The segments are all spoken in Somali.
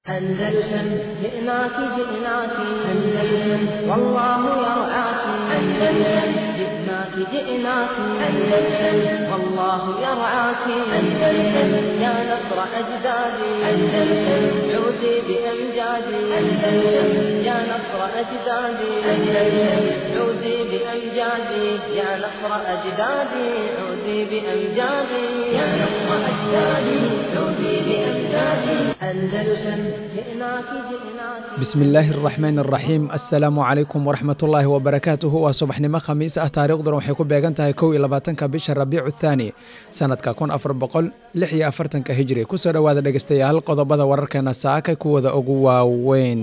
أندلسن جئناك جئناك أندلسن والله يرعاك أندلسن جئناك جئناك أندلسن والله يرعاك أندلسن يا نصر أجدادي أندلسن عودي بأمجادي أندلسن يا نصر أجدادي أندلسن عودي بأمجادي يا نصر أجدادي عودي بأمجادي يا نصر أجدادي عودي بأمجادي أندلسن جئناك جئناك bismillaahi araxmaan araxiim assalaamu calaykum waraxmatullaahi wabarakaatuhu waa subaxnimo khamiis ah taariikhduna waxay ku beegan tahay kow iyo labaatanka bisha rabiicu thaani sanadka kun afar boqol lix iyo afartanka hijri kusoo dhowaada dhegeystayaal qodobada wararkeena saaka kuwada ugu waaweyn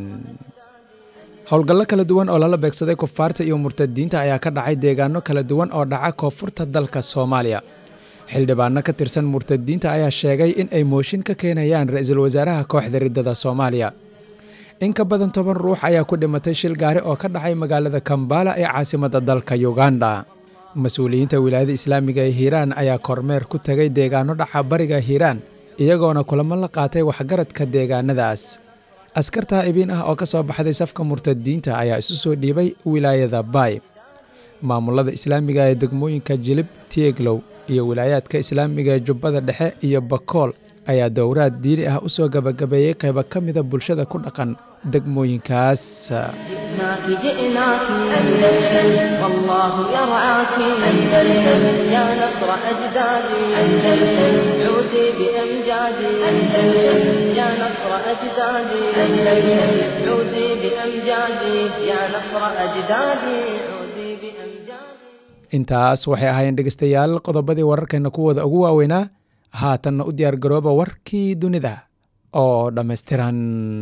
howlgallo kala duwan oo lala beegsaday kufaarta iyo murtadiinta ayaa ka dhacay deegaano kala duwan oo dhaca koonfurta dalka soomaaliya xildhibaano ka tirsan murtadiinta ayaa sheegay in ay mooshin ka keenayaan ra-iisul wasaaraha kooxda riddada soomaaliya in ka badan toban ruux ayaa ku dhimatay shil gaari oo ka dhacay magaalada kambala ee caasimadda dalka uganda mas-uuliyiinta wilaayada islaamiga ee hiiraan ayaa kormeer ku tegay deegaano dhaca bariga hiiraan iyagoona kulamo la qaatay waxgaradka deegaanadaas askar taa'ibiin ah oo ka soo baxday safka murtadiinta ayaa isu soo dhiibay wilaayada baay maamulada islaamiga ee degmooyinka jilib tieglow iyo wilaayaadka islaamiga ee jubbada dhexe iyo bakool ayaa dowraad diini ah u soo gabagabeeyey qaybo ka mida bulshada ku dhaqan degmooyinkaas جئناك جئناك أندلسن والله يرعاك أندلسن يا نصر أجدادي أندلسن عودي بأمجادي أندلسن يا نصر أجدادي أندلسن عودي بأمجادي يا نصر أجدادي عودي بأمجادي intaas waxay ahaayeen dhegeystayaal qodobadii wararkeena kuwooda ugu waaweynaa haatanna u diyaar garooba warkii dunida oo dhammaystiran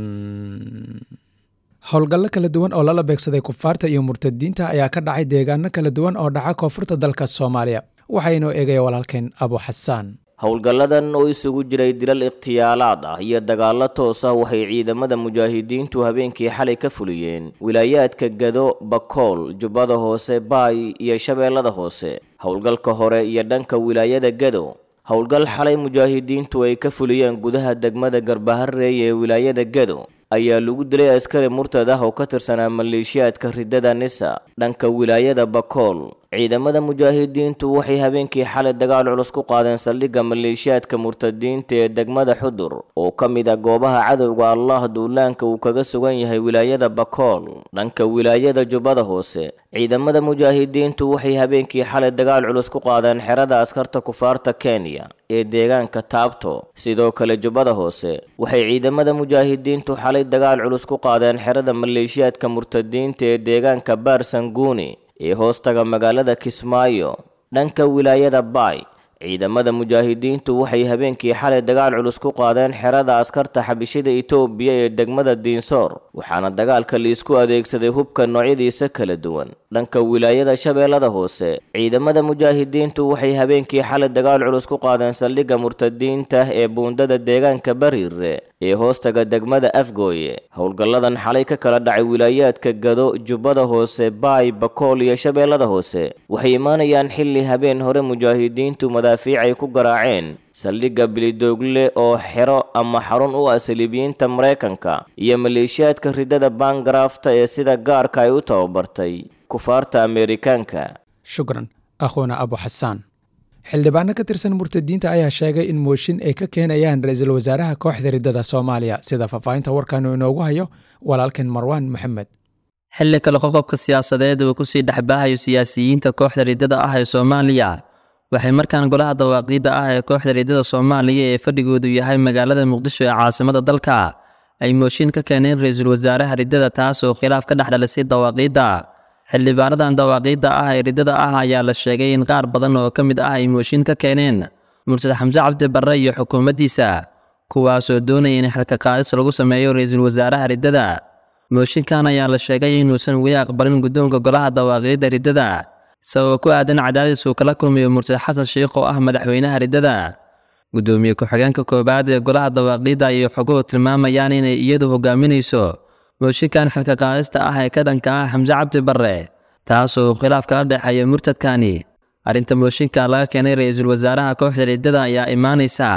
howlgallo kala duwan oo lala beegsaday kufaarta iyo murtadiinta ayaa ka dhacay deegaano kala duwan oo dhaca koonfurta dalka soomaaliya waxaa inoo eegaya walaalkeen abu xasaan howlgalladan oo isugu jiray dilal ikhtiyaalaad ah iyo dagaallo toos ah waxay ciidamada mujaahidiintu habeenkii xalay ka fuliyeen wilaayaadka gado bakool jubbada hoose baay iyo shabeellada hoose howlgalka hore iyo dhanka wilaayada gado howlgal xalay mujaahidiintu ay ka fuliyeen gudaha degmada garbahareey ee wilaayada gado ayaa lagu dilay askari murtad ah oo ka tirsanaa maleeshiyaadka riddada nisa dhanka wilaayada bakool ciidamada mujaahidiintu waxay habeenkii xalay dagaal culus ku qaadeen saldhigga maleeshiyaadka murtadiinta ee degmada xudur oo ka mid a goobaha cadowga allah duulaanka uu kaga sugan yahay wilaayada bakool dhanka wilaayada jubbada hoose ciidamada mujaahidiintu waxay habeenkii xalay dagaal culus ku qaadeen xerada askarta kufaarta kenya ee deegaanka taabto sidoo kale jubbada hoose waxay ciidamada mujaahidiintu xalay dagaal culus ku qaadeen xerada maleeshiyaadka murtadiinta ee deegaanka baarsanguuni ee hoostaga magaalada kismaayo dhanka wilaayada baay ciidamada mujaahidiintu waxay habeenkii xalay dagaal culus ku qaadeen xerada askarta xabishida itoobiya ee degmada diinsoor waxaana dagaalka liisku adeegsaday hubka noocyadiisa kala duwan dhanka wilaayada shabeellada hoose ciidamada mujaahidiintu waxay habeenkii xalay dagaal culus ku qaadeen saldhigga murtadiinta ee buundada deegaanka bariire ee hoostaga degmada afgooye howlgalladan xalay ka kala dhacay wilaayaadka gado jubbada hoose baay bakool iyo shabeellada hoose waxay imaanayaan xilli habeen hore mujaahidiintu madaafiic ay ku garaaceen saldhigga bilidoogle oo xero ama xarun u ah saliibiyiinta maraykanka iyo maleeshiyaadka riddada baangarafta ee sida gaarka ay u tababartay kufaarta ameerikaanka shukran akhuuna abu xasaan xildhibaano ka tirsan murtadiinta ayaa sheegay in mooshin ay ka keenayaan ra-iisul wasaaraha kooxda riddada soomaaliya sida faahfaahinta warkaanu inoogu hayo walaalkeen marwaan maxamed xilli kale qoqobka siyaasadeed uu kusii dhexbaahayo siyaasiyiinta kooxda riddada ah ee soomaaliya waxay markaan golaha dawaaqiidda ah ee kooxda riddada soomaaliya ee fadhigoodu yahay magaalada muqdisho ee caasimada dalka ay mooshin ka keeneen ra-iisul wasaaraha riddada taas oo khilaaf ka dhex dhalisay dawaaqiidda xildhibaanadan dawaaqiidda ah ee riddada ah ayaa la sheegay in qaar badan oo ka mid ah ay mooshin ka keeneen mursad xamse cabdi barre iyo xukuumaddiisa kuwaasoo doonaya in xilka qaadis lagu sameeyo ra-iisul wasaaraha riddada mooshinkan ayaa la sheegay inuusan weli aqbalin guddoonka golaha dawaaqiidda riddada sababo ku aadan cadaadis uu kala kulmayo mursad xasan sheikh oo ah madaxweynaha riddada guddoomiye ku-xigeenka koowaad ee golaha dawaaqiidda ayay xoguhu tilmaamayaan inay iyadu hogaaminayso mooshinkan xilka qaadista ah ee ka dhanka ah xamse cabdi barre taasoo khilaaf kala dhexeeya murtadkani arrinta mooshinka laga keenay ra-iisul wasaaraha kooxda riddada ayaa imaanaysa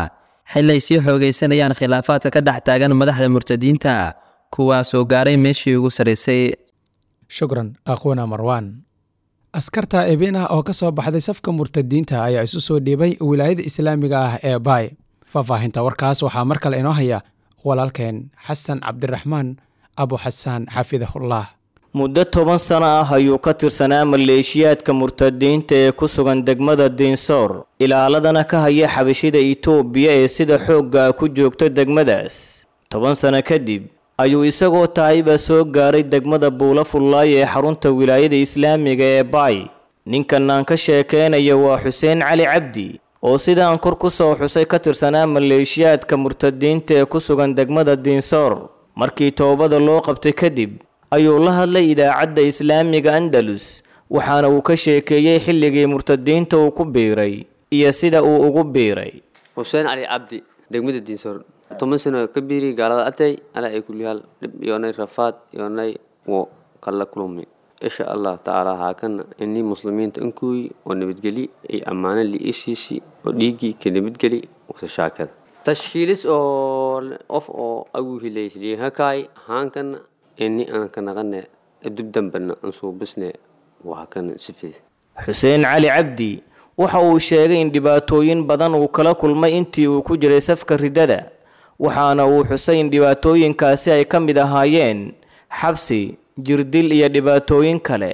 xili ay sii xoogaysanayaan khilaafaadka ka dhex taagan madaxda murtadiinta kuwaasoo gaaray meeshii ugu sarraysay shukran aqoona marwaan askarta ebin ah oo ka soo baxday safka murtadiinta ayaa isu soo dhiibay wilaayada islaamiga ah ee baay faahfaahinta warkaas waxaa mar kale inoo haya walaalkeen xasan cabdiraxmaan abu xasaan xafidahullah muddo toban sano ah ayuu ka tirsanaa maleeshiyaadka murtadiinta ee ku sugan degmada diinsoor ilaaladana ka haya xabashida itoobiya ee sida xoogga ku joogta degmadaas toban sano kadib ayuu isagoo taayba soo gaaray degmada buula fullaay ee xarunta wilaayada islaamiga ee baay ninkan aan ka sheekeynayo waa xuseen cali cabdi oo sidaan kor ku soo xusay ka tirsanaa maleeshiyaadka murtadiinta ee ku sugan degmada diinsoor markii toobada loo qabtay kadib ayuu la hadlay idaacadda islaamiga andalus waxaana uu ka sheekeeyey xilligii murtadiinta uu ku biiray iyo sida uu ugu biiray xuseen cali cabdi degmada diinsoor toban sano ka biiri gaalada atay ala ay kulyaal dhib yoonay rafaad yoonay wo kala kulmi insha allah tacaala haakana inii muslimiinta inkuyi oo nabadgeli ay ammaano liishiisi oo dhiiggii ka nabadgeli wasa shaakada tashkiilis oo qof oo agu hilaysliihakaay haankana ini aan ka naqane dub dambana aan suubisne waa kana sifid xuseen cali cabdi waxa uu sheegay in dhibaatooyin badan uu kala kulmay intii uu ku jiray safka ridada waxaana uu xusay in dhibaatooyinkaasi ay ka mid ahaayeen xabsi jirdil iyo dhibaatooyin kale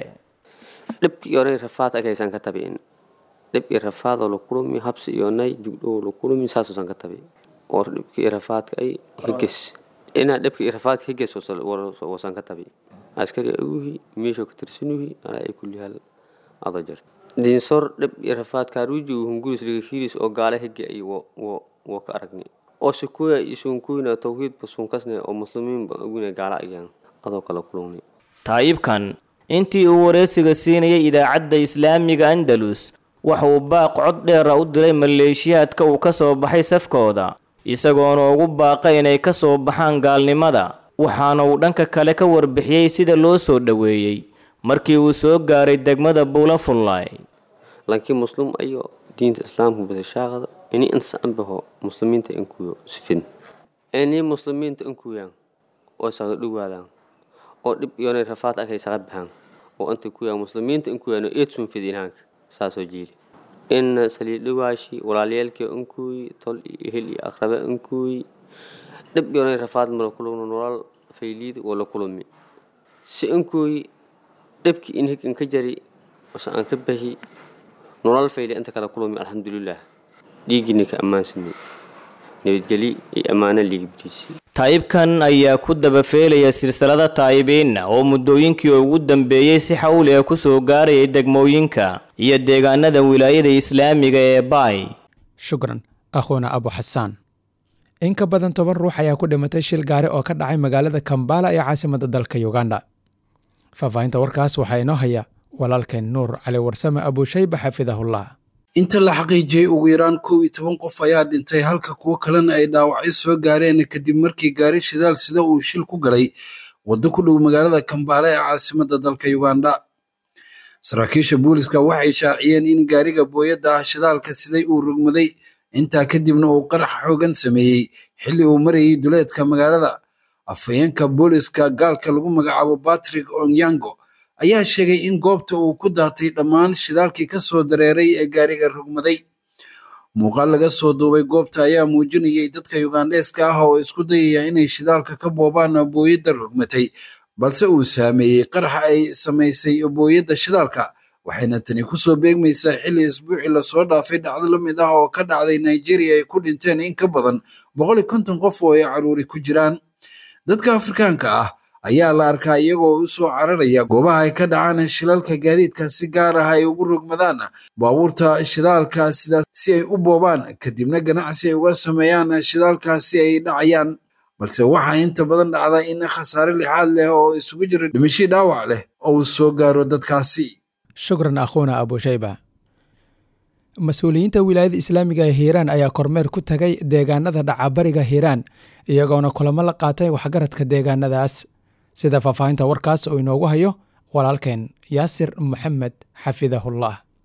dhibki yoonay rafaad agaysan ka tabiin dhibkii rafaadoo la kulumi habsi yoonay jugdhoo la kulumi saasoosan ka tabi oo dhibkii rafaadka ay higes inaa dhibkii rafaadka higes wasan ka tabi askari aguhi meeshoo ka tirsanuhi alaa ay kulyaal adoo jirta diinsor dhib iyo rafaad kaaruuji uu hunguris ligashiris oo gaale hige ay wo ka aragni oo sukuya isunkuyna tawhiidba sunkasne oo muslimiinba aguna gaala ayaan adoo kala kulunay taayibkan intii uu wareysiga siinayay idaacadda islaamiga andalus waxa uu baaq cod dheera u diray maleeshiyaadka uu ka soo baxay safkooda isagoona ugu baaqa inay ka soo baxaan gaalnimada waxaana uu dhanka kale ka warbixiyey sida loo soo dhoweeyey markii uu soo gaaray degmada buula fullaay laakiin muslim ayo diinta islaamka basashaaqada ini inta anbaho muslimiinta inkuyo sifin ini muslimiinta inkuyaan oo saga dhowaadaan oo dhib yoonay rafaad akay saga baxaan oo inta kuyaan muslimiinta inkuyaan oo eed sun fidinaanka saasoo jiiri in saliidhawaashi walaalyaalkii inkuyi tol iyo ehel iyo aqrabe inkuyi dhib yoonay rafaad mala kulugno nolol fayliid wala kulumi si inkuyi dhibki in hig inka jari ose aan ka bahi nolol fayli inta kala kulumi alxamdulilah dhiiggina ka ammaansanay nabadgeli iyo ammaano liigibtiisi taayibkan ayaa ku dabafeelaya silsilada taayibiinna oo muddooyinkii ugu dambeeyey si xawli ah ku soo gaarayay degmooyinka iyo deegaanada wilaayada islaamiga ee baay shukran akhuuna abu xasaan in ka badan toban ruux ayaa ku dhimatay shil gaari oo ka dhacay magaalada kambala ee caasimadda dalka uganda faahfaahinta warkaas waxaa inoo haya walaalkeen nuur cali warsame abuushayba xafidahullah inta la xaqiijiyey ugu yaraan kow iyo toban qof ayaa dhintay halka kuwo kalena ay dhaawacyo soo gaareen kadib markii gaari shidaal sida uu shil ku galay waddo ku dhow magaalada kambaale ee caasimadda dalka uganda saraakiisha booliska waxay shaaciyeen in gaariga booyadda ah shidaalka siday uu rugmaday intaa kadibna uu qarax xoogan sameeyey xilli uu marayay duleedka magaalada afhayeenka booliska gaalka lagu magacaabo batrick onyango ayaa sheegay in goobta uu ku daatay dhammaan shidaalkii ka soo dareeray ee gaariga rugmaday muuqaal laga soo duubay goobta ayaa muujinayay dadka yugandheeska ah oo isku dayaya inay shidaalka ka boobaan booyadda rugmatay balse uu saameeyey qaraxa ay samaysay booyadda shidaalka waxayna tani kusoo beegmaysaa xilli isbuucii lasoo dhaafay dhacdo la mid ah oo ka dhacday nigeria ay ku dhinteen in ka badan boqol iyo konton qof oo ay caruuri ku jiraan dadka afrikaanka ah ayaa la arkaa iyagoo u soo cararaya goobaha ay ka dhacaan shilalka gaadiidka si gaar ah ay ugu rogmadaan baabuurta shidaalka sidaas si ay u boobaan kadibna ganacsi ay uga sameeyaan shidaalkaasi ay dhacayaan balse waxaa inta badan dhacda in khasaare lixaad leh oo isugu jira dhimashii dhaawac leh oo uu soo gaaro dadkaasi shukran akhuuna abushayba mas-uuliyiinta wilaayada islaamiga ee hiiraan ayaa kormeer ku tagay deegaanada dhacabariga hiiraan iyagoona kulamo la qaatay waxgaradka deegaanadaas sida faahfaahinta warkaas oo inoogu hayo walaalkeen yaasir maxamed xafidahullah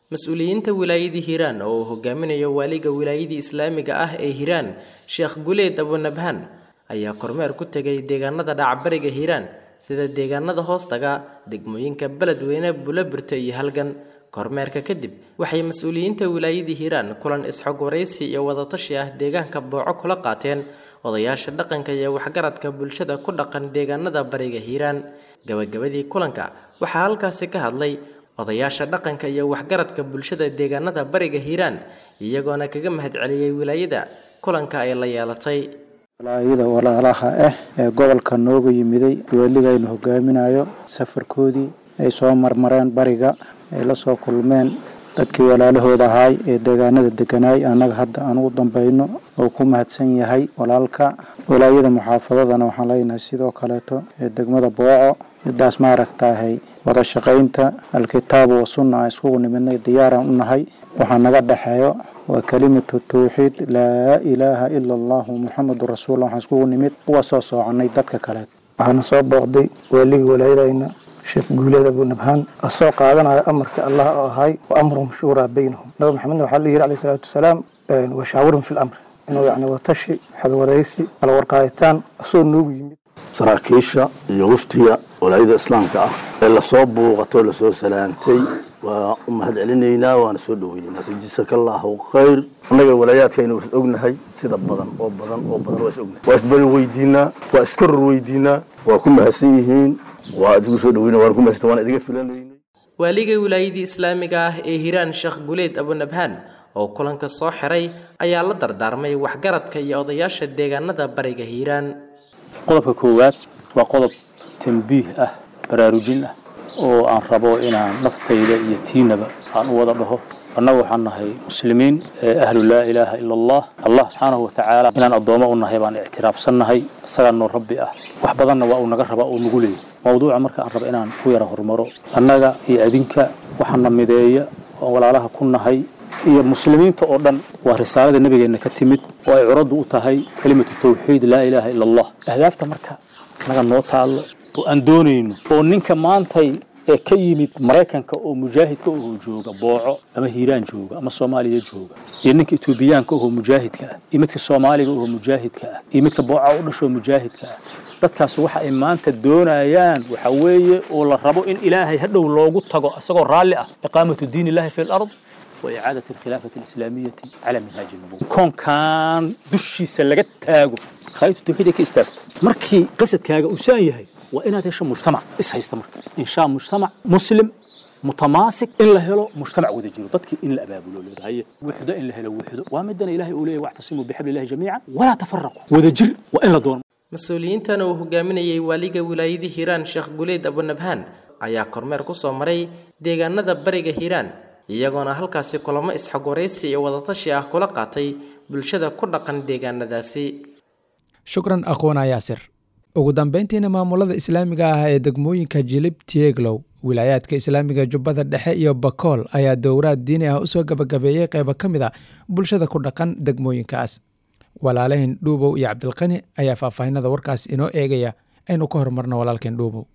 mas-uuliyiinta wilaayadii hiiraan oo uu hogaaminayo waaliga wilaayadii islaamiga ah ee hiiraan sheekh guleed abunabhaan ayaa kormeer ku tegay deegaanada dhacbariga hiiraan sida deegaanada hoostaga degmooyinka beledweyne bulabirto iyo halgan kormeerka kadib waxay mas-uuliyiinta wilaayadii hiiraan kulan isxog waraysi iyo wadatashi ah deegaanka booco kula qaateen odayaasha dhaqanka iyo waxgaradka bulshada ku dhaqan deegaanada bariga hiiraan gabagabadii kulanka waxaa halkaasi ka hadlay odayaasha dhaqanka iyo waxgaradka bulshada deegaanada bariga hiiraan iyagoona kaga mahadceliyey wilaayada kulanka ay la yeelatay walaayada walaalaha ah ee gobolka nooga yimiday weligaynu hogaaminayo safarkoodii ay soo marmareen bariga ay la soo kulmeen dadkii walaalahooda ahaay ee deegaanada deganaay annaga hadda aan ugu dambayno oo ku mahadsan yahay walaalka walaayada muxaafadadana waxaan leenahay sidoo kaleeto ee degmada booco midaas maaragtaahay wada shaqaynta alkitaabu wa sunna aan iskugu nimidnay diyaaraan u nahay waxaa naga dhexeeyo waa kelimatu tawxiid laa ilaaha ila allahu muxamedun rasuullah waxaan iskugu nimid uga soo soocannay dadka kaleet waxaana soo booqday waaligii walaayadayna sheekh guuleed abunabhaan asoo qaadanayo amarka allah oo ahay wa amruhum shuuraa baynahum nabi maxamedna waxaa la yidhi alayh salaatu wasalaam washaawirhum fi lamr inuu yacni watashi xadwaraysi kala warqaaditaan asoo noogu yimid saraakiisha iyo waftiga walaayada islaamka ah ee lasoo buuqato lasoo salaantay waa u mahad celinaynaa waana soo dhoweynaynaa sajisaka allahu khayr annaga walaayaadkaynu is ognahay sida badan oo badan oo badan waa is ognahay waa isbari weydiinaa waa iskoror weydiinaa waa ku mahadsan yihiin waa idigu soo dhoweyna waan ku mahadsan waan idiga filanaynay waaliga wilaayadii islaamiga ah ee hiiraan sheekh guleed abunabhaan oo kulanka soo xiray ayaa la dardaarmay waxgaradka iyo odayaasha deegaanada bariga hiiraan qodobka koowaad waa qodob tambiih ah baraarujin ah oo aan rabo inaan naftayda iyo tiinaba aan u wada dhaho annagu waxaan nahay muslimiin ee ahlu laa ilaaha ila allah allah subxaanahu watacaala inaan addoommo u nahay baan ictiraafsannahay isagaa noo rabbi ah wax badanna waa uu naga rabaa oo nagu leeyay mawduuca marka aan rabo inaan ku yara horumaro annaga iyo adinka waxaana mideeya oo walaalaha ku nahay iyo muslimiinta oo dhan waa risaalada nabigeenna ka timid oo ay curaddu u tahay kelimatu tawxiid laa ilaaha ila allah ahdaafta marka naga noo taallo oo aan doonayno oo ninka maantay ee ka yimid maraykanka oo mujaahidka oo jooga booco ama hiiraan jooga ama soomaaliya jooga iyo ninka etoobiyaanka oo mujaahidka ah iyo midka soomaaliga oo mujaahidka ah iyo midka booca u dhashoo mujaahidka ah dadkaas waxa ay maanta doonayaan waxa weeye oo la rabo in ilaahay hadhow loogu tago isagoo raalli ah iqaamatu diin illahi fi lard وإعادة الخلافة الإسلامية على منهاج النبوة كون كان دشي سلقت تاغو خايتو توحيد كي استاغ مركي قصد كاغا وسان يهي وإنا تيشا مجتمع إس هيستمر إن شاء مجتمع مسلم متماسك إن لهلو مجتمع وذا جيرو ضدك إن لأبابلو لذا هي وحدة إن لهلو وحدة وامدنا إلهي أوليه واعتصموا بحبل الله جميعا ولا تفرقوا وذا جر وإن لدون mas-uuliyiintan uu hogaaminayay waaliga wilaayadii hiiraan sheekh guleed abunabhaan ayaa kormeer ku soo maray deegaanada bariga hiiraan iyagoona halkaasi kulamo isxogwaraysi iyo wadatashi ah kula qaatay bulshada ku dhaqan deegaanadaasi shukran aqoona yaasir ugu dambeyntiina maamulada islaamiga ah ee degmooyinka jilib tieglow wilaayaadka islaamiga jubbada dhexe iyo bakool ayaa dowraad diini ah usoo gabagabeeyey qeybo ka mid a bulshada ku dhaqan degmooyinkaas walaalahin dhuubow iyo cabdilqani ayaa faahfaahinada warkaas inoo eegaya aynu ka horumarno walaalkeen dhuubow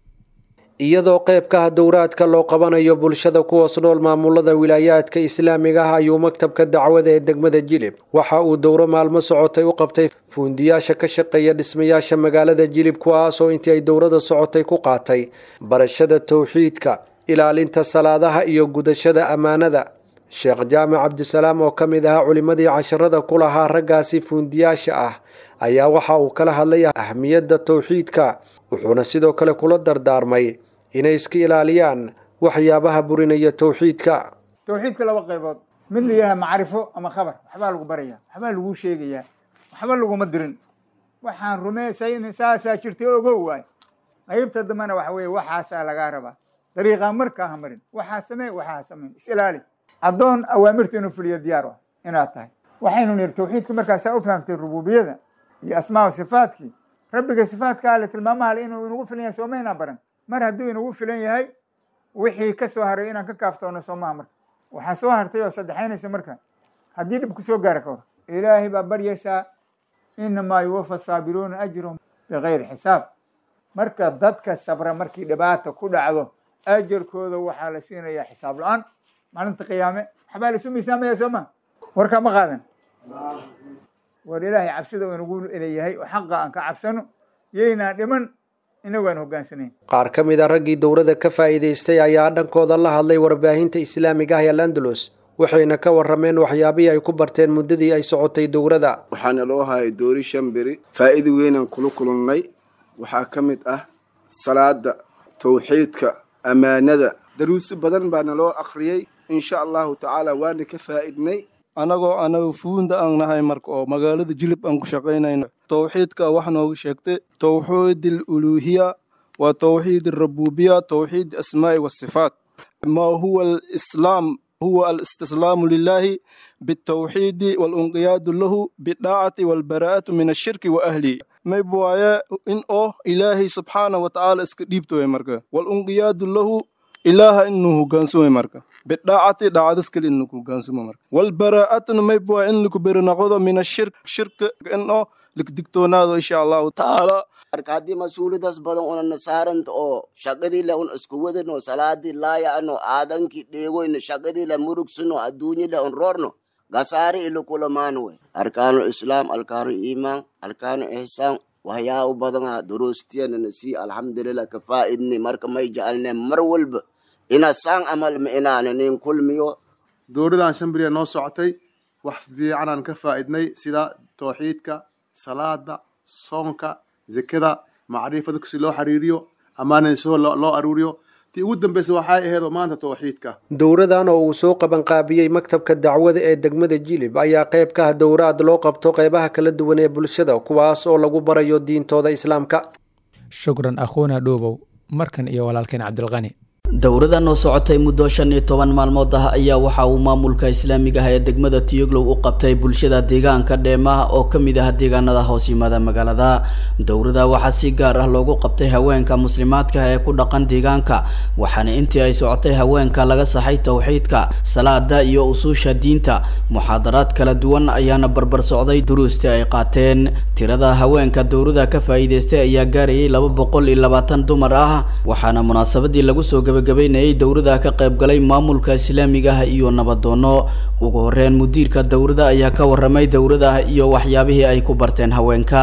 iyadoo qeybkaha dowraadka loo qabanayo bulshada ku hoos nool maamulada wilaayaadka islaamiga ah ayuu maktabka dacwada ee degmada jilib waxa uu dowro maalmo socotay u qabtay fuundiyaasha ka shaqeeya dhismayaasha magaalada jilib kuwaasoo intii ay dowrada socotay ku qaatay barashada towxiidka ilaalinta salaadaha iyo gudashada ammaanada sheekh jaamac cabdisalaam oo ka mid ahaa culimmadii casharada ku lahaa raggaasi fuundiyaasha ah ayaa waxa uu kala hadlay ahmiyadda towxiidka wuxuuna sidoo kale kula dardaarmay inay iska ilaaliyaan waxyaabaha burinaya towxiidka towxiidka laba qaybood mid la yidhaha macrifo ama khabar waxbaa lagu baraya waxbaa laguu sheegayaa waxba laguma dirin waxaan rumaysayn saasaa jirtay ogow waay qaybta dambena waxa weeye waxaasaa lagaa rabaa dariiqaa markaa ha marin waxaa samee waxaa samayn is ilaali addoon awaamirta inuu fuliyo diyaar ah inaad tahay waxaynu niri towxiidka markaasaa u fahamtay rububiyada iyo asmaa sifaadkii rabbiga sifaadka ale tilmaamaha le inuu inagu filan yahay soomaynaa baran mar hadduu inagu filan yahay wixii ka soo haray inaan ka kaaftoono soomaha marka waxaa soo hartay oo saddexaynaysa marka haddii dhib ku soo gaara ka hor ilaahay baa baryaysaa inamaa yuwafa saabiruuna ajrahum bikayri xisaab marka dadka sabra markii dhibaata ku dhacdo ajarkooda waxaa la siinayaa xisaab la-aan maalinta qiyaame waxbaa laisu miisaamaya soo ma warkaa ma qaadan war ilaahay cabsida uu inagu leeyahay oo xaqa aan ka cabsano yaynaan dhiman inagu aan hogaansanayn qaar ka mid a raggii dowladda ka faa'iidaystay ayaa dhankooda la hadlay warbaahinta islaamiga ah ee landalus waxayna ka warrameen waxyaabihii ay ku barteen muddadii ay socotay dowladda waxaana loo hayay doori shan beri faa'iida weynaan kula kulannay waxaa ka mid ah salaada tawxiidka ammaanada daruuso badan baana loo akhriyey insha allahu tacaala waana ka faa'idnay annagoo anagu fuunda aan nahay marka oo magaalada jilib aan ku shaqaynayno tawxiidka wax nooga sheegtay tawxiid aluluuhiya waa tawxiid alrabubiya tawxiid asmaa'i wasifaat maa huwa alislaam huwa alistislaamu lilaahi bitawxiidi walunqiyaadu lahu bidaacati walbaraa'atu min ashirki wa ahlihi mayb waaye in oo ilaahay subxaana wa tacaala iska dhiibtoy marka walunqiyaadu lahu ilaaha inuu hogaansumo marka bidaacati dhacdas kale inuu hogaansumo marka walbaraa'atuna mayb waa in laku beri noqdo min ashirk shirka in oo lakdigtoonaado insha allahu tacaala marka haddii mas-uuliyadaas badan una nasaaranta oo shaqadii le un isku wadano salaadii laaya'ano aadankii dheegoyno shaqadii le murugsino adduunyi le un roorno gasaari ilo kulamaano wey arkaanu islaam arkaanu iimaan arkaanu ihsaan waxyaabo badana duruustiyanana sii alxamdulilah ka faa'idni marka may jecalne mar walba ina saan amal ma inaana nin kulmiyo dowladan shan beriya noo socotay wax fiicanaan ka faa'idnay sida tawxiidka salaada soonka zekada macrifada si loo xiriiriyo ammaanada soo loo aruuriyo tii ugu dambaysa waxay ahaydoo maanta tawxiidka dowradan oo uu soo qabanqaabiyey maktabka dacwada ee degmada jilib ayaa qayb ka ah dowraad loo qabto qaybaha kala duwan ee bulshada kuwaas oo lagu barayo diintooda islaamka shukran akhuuna dhuubow markan iyo walaalkeen cabdilqani dowradan oo socotay muddo shan iyo toban maalmood ah ayaa waxa uu maamulka islaamiga ah ee degmada tiyoglow u qabtay bulshada deegaanka dheemaha oo ka mid ah deegaanada hoos yimaada magaalada dowrada waxaa si gaar ah loogu qabtay haweenka muslimaadka ee ku dhaqan deegaanka waxaana intii ay socotay haweenka laga saxay towxiidka salaada iyo usuusha diinta muxaadaraad kala duwan ayaana barbar socday duruustii ay qaateen tirada haweenka dowrada ka faa'iidaystay ayaa gaarayay laba boqol iyo labaatan dumar ah waxaana munaasabadii lagu soo gabagabaynayay dowrada ka qaybgalay maamulka islaamiga ah iyo nabadoono ugu horeyn mudiirka dowrada ayaa ka waramay dowrada iyo waxyaabihii ay ku barteen haweenka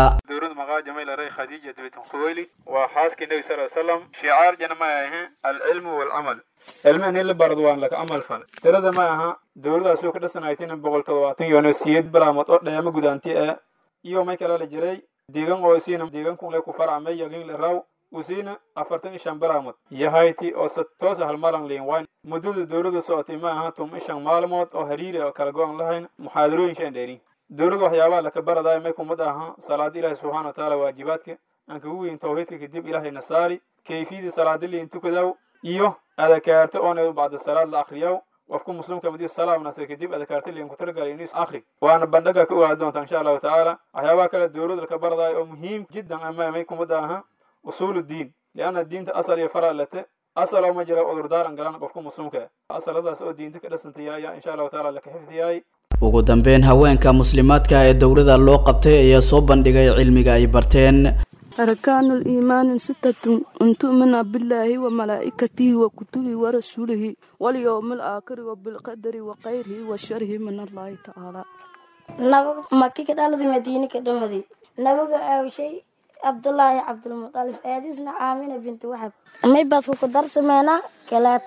khadiija bint khuwaylid waa xaaskii nebi sal slam shicaar jana ma ahe alcilmu walcamal cilmihan in la barado waan laka amal fale tirada ma aha dowladaasuu ka dhasanaytina boqol todobaatan yono siyeed balaamood oo dheema gudaanti ah iyo may kala la jiray deegan oo siina deegankun le ku farcamay yagin la raw usiina afartan iyo shan balaamood yahayti oo se toosa halmalan liin wayn muddada dowladda socotay ma aha tum ishan maalmood oo hariiri oo kala go-an lahayn muxaadarooyinshaan dheerin dowladda waxyaabaha laka baradaay may kumad aha salaada ilaahi subxaana watacaala waajibaadka aan kagu weyn tawxiidka kadib ilaahay nasaari kayfiyadii salaada liin tukadaw iyo adakaarta oona bacda salaad la akriyaw qofku muslimka madiu salaam nasa kadib adakaarta liin kutalagala inuu akri waana bandhaga ka ogaadi doonta insha allahu tacaala waxyaabaha kale dowladda laka baradaay oo muhiim jiddan ama may kumada aha usuul diin lianna diinta asal iyo fara late asal oo ma jira cudurdaaran galan qofka muslimka asaladaas oo diinta ka dhasantaya ayaa insha allahu tacaala laka xifdiyaay ugu dambeyn haweenka muslimaadka ee dowrada loo qabtay ayaa soo bandhigay cilmiga ay barteen أركان الإيمان ستة أن تؤمن بالله وملائكته وكتبه ورسوله واليوم الآخر وبالقدر وخيره وشره من الله تعالى nabaga maki ka dhaladi madiine ka dhamadi nabaga aawshay cabdullaahi cabdulmutalif aadisna aamina binti waxab may baasku ku darsameynaa kalaab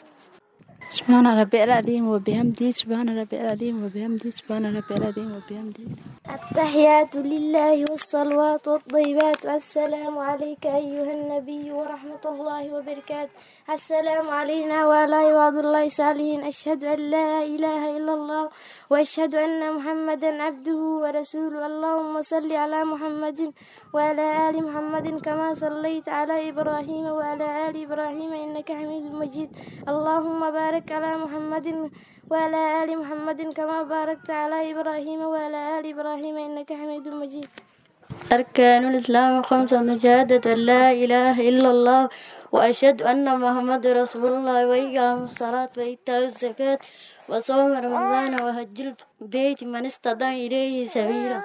سبحان ربي العظيم وبحمده سبحان ربي العظيم وبحمده سبحان ربي العظيم وبحمده التحيات لله والصلوات والطيبات السلام عليك أيها النبي ورحمة الله وبركاته السلام علينا وعلى عباد الله الصالحين أشهد أن لا إله إلا الله وأشهد أن محمدا عبده ورسوله اللهم صل على محمد وعلى آل محمد كما صليت على إبراهيم وعلى آل إبراهيم إنك حميد مجيد اللهم بارك على محمد وعلى آل محمد كما باركت على إبراهيم وعلى آل إبراهيم إنك حميد مجيد أركان الإسلام خمسة شهادة أن لا إله إلا الله وأشهد أن محمد رسول الله وإقام الصلاة وإيتاء الزكاة وصوم رمضان وحج البيت من استطاع إليه سبيلا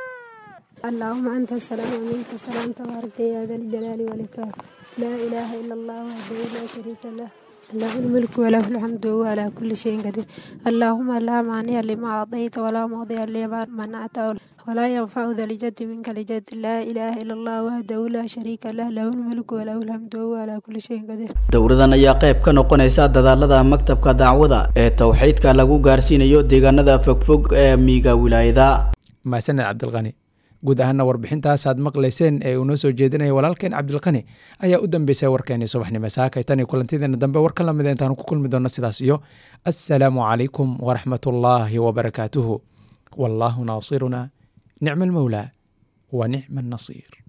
اللهم أنت السلام ومنك السلام تبارك يا ذا الجلال والإكرام لا إله إلا الله وحده لا شريك له له الملك وله الحمد وهو على كل شيء قدير اللهم لا مانع لما أعطيت ولا موضع لما منعت ولا ينفع ذا الجد منك لجد لا إله إلا الله وحده لا شريك له له الملك وله الحمد وهو على كل شيء قدير dowradan ayaa qayb ka noqonaysa dadaalada maktabka dacwada ee towxiidka lagu gaarsiinayo deegaanada fogfog ee miiga wilaayada mahadsaned cabdilqani guud ahaana warbixintaas aad maqlayseen ee uu noo soo jeedinaya walaalkeen cabdilqani ayaa u dambeysay warkeenii subaxnimo saakay tan iyo kulantideena dambe war ka lamida intaanu ku kulmi doonno sidaas iyo assalaamu calaykum waraxmatullaahi wabarakaatuhu wallaahu naasiruna nicma almawlaa wa nicma annasiir